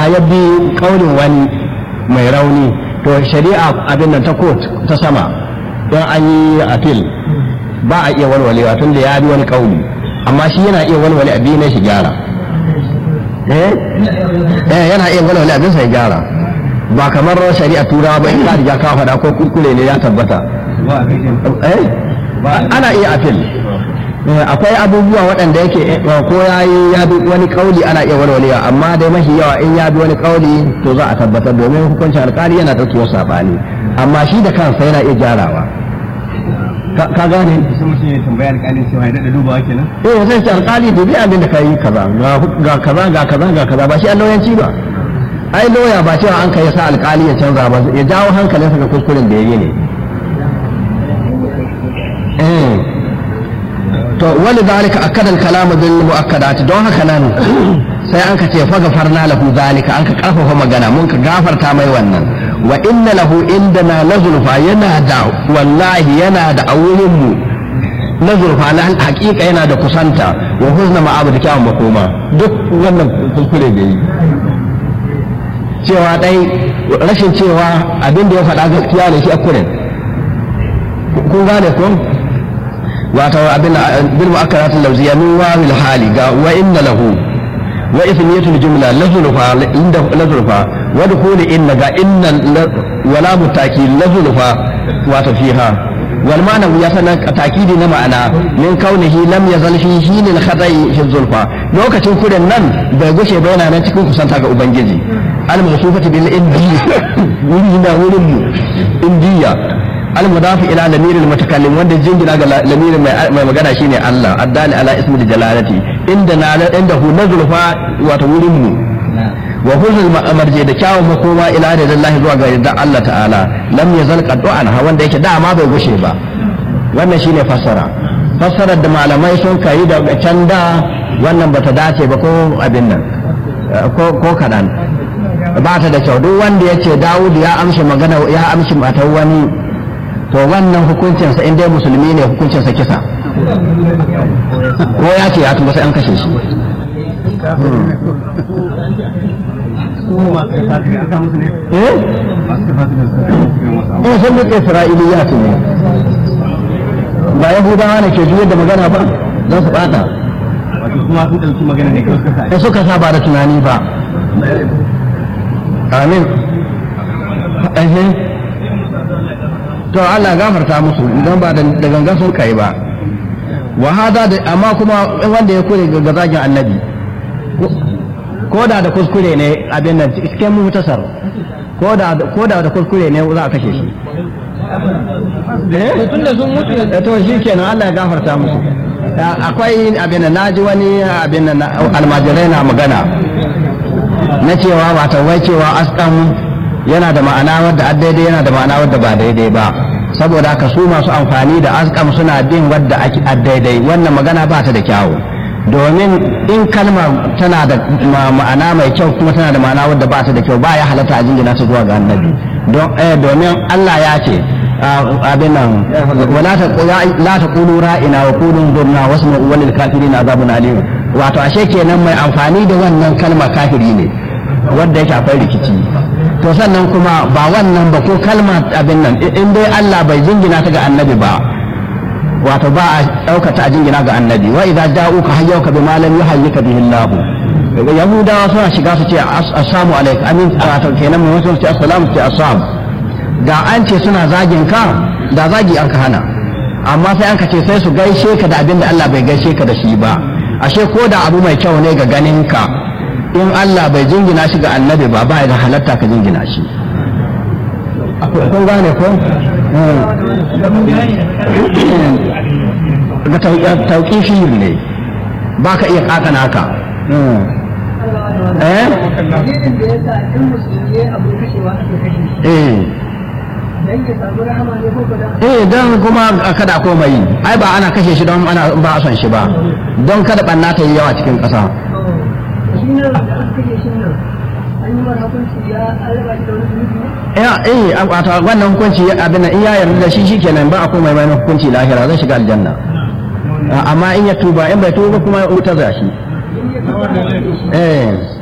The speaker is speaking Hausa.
ya bi kaulin wani mai rauni to shari'a abin nan ta court ta sama don an yi appeal ba a iya walwalewa tun da ya bi wani kauli amma shi yana iya walwale abin ne shi gyara eh eh yana iya walwale abin sai gyara ba kamar shari'a turawa ba in ka riga ka faɗa ko kurkure ne ya tabbata eh ana iya appeal akwai abubuwa waɗanda yake ko ya yi ya bi wani kauli ana iya walwalewa amma dai mafi yawa in ya bi wani kauli to za a tabbatar domin hukuncin alkali yana ɗaukewar saɓani amma shi da kansa yana iya gyarawa ka gane sai mutum ya tambaya alƙalin cewa ya daɗa dubawa kenan eh sai ce alkali dubi abin da kai kaza ga kaza ga kaza ga kaza ba shi an lauyanci ba ai lauya ba cewa an kai sa alkali ya canza ba ya jawo hankalinsa ga kuskuren da ya yi ne eh to wani zalika akadal kalamu bil muakkadat don haka nan sai an ka ce fa gafarna lahu zalika an ka karfafa magana mun ka gafarta mai wannan wa inna lahu indana lazulfa yana da wallahi yana da awurin mu lazulfa na hakika yana da kusanta wa huzna ma'abu da kyawun makoma duk wannan kuskure da yi cewa dai rashin cewa abin da ya faɗa gaskiya ne shi akurin kun gane ko wato abin bil mu'akkarat al-lafziyya min wawil hali ga wa inna lahu wa ismiyatul jumla lazulfa inda lazulfa wa dukhul inna ga inna wala mutaki lazulfa wato fiha wal ma'na ya sanan takidi na ma'ana min kaunihi lam yazal fi hinil khata'i fi zulfa lokacin kuren nan bai gushe ba yana nan cikin kusanta ga ubangiji al mawsufati bil indi wuri na wurin mu indiya المضاف الى ضمير المتكلم wanda jingina ga lamirin mai magana shine Allah addani ala ismi jalalati inda na inda hu nazulfa wato wurin mu wa huzul marje da kyawun makoma ila da Allah zuwa ga yadda Allah ta'ala lam yazal qad'an ha wanda yake dama bai gushe ba wannan shine fassara fassarar da malamai sun kai da can da wannan bata dace ba ko abin nan ko ko kadan ba ta da kyau duk wanda yace Dawud ya amshi magana ya amshi matar wani to wannan hukuncinsa in dai musulmi ne hukuncinsa kisa ko ya ce ya tuba sai an kashe shi eh sun duk isra'iliya ne ba yahudawa ne ke juyar da magana ba don su bata wato kuma sun ɗauki magana ne kawai suka da suka sa ba da tunani ba amin to Allah gafarta musu idan ba da gangan sun kai ba wa hada da amma kuma wanda ya kure ga zagin annabi ko da da kuskure ne abin nan cikin mutasar ko da ko da da kuskure ne za a kashe shi eh tunda sun mutu to shikenan Allah ya gafarta musu akwai abin nan naji wani abin nan almajirai na magana na cewa ba wai cewa askan yana da ma'ana wadda daidai yana da ma'ana wadda ba daidai ba saboda haka su masu amfani da azkam suna bin wadda ake daidai wannan magana ba ta da kyawu domin in kalma tana da ma'ana mai kyau kuma tana da ma'ana wadda ba ta da kyau ba ya halatta a jingina ta zuwa ga annabi domin Allah ya ce abin nan wala ta la ta qulu ra'ina wa qulu durna wasma walil kafirin azabun alim wato ashe kenan mai amfani da wannan kalma kafiri ne wanda yake akwai rikici to sannan kuma ba wannan ba ko kalma abin nan in dai Allah bai jingina ta ga annabi ba wato ba a ɗaukata a jingina ga annabi wa idza ja'uka hayyuka bima lam yuhayyika bihi Allah yahudawa suna shiga su ce assalamu alaikum amin wato kenan mu wasu ce assalamu ce assam da an ce suna zagin ka da zagi an ka hana amma sai an ka ce sai su gaishe ka da abin da Allah bai gaishe ka da shi ba ashe ko da abu mai kyau ne ga ganin ka in Allah bai jingina shi ga annabi ba ba da halatta ka jingina shi kun gane ko ga tauƙifi ne ba ka iya kakana ka eh eh don kuma kada komai ai ba ana kashe shi don ana ba a son shi ba don kada ɓanna ta yi yawa cikin ƙasa ya eh wato wannan hukunci abin in ya yarda da shi shikenan ba a komai mai hukunci lahira zai shiga aljanna amma in ya tuba in bai tuba kuma wuta za shi eh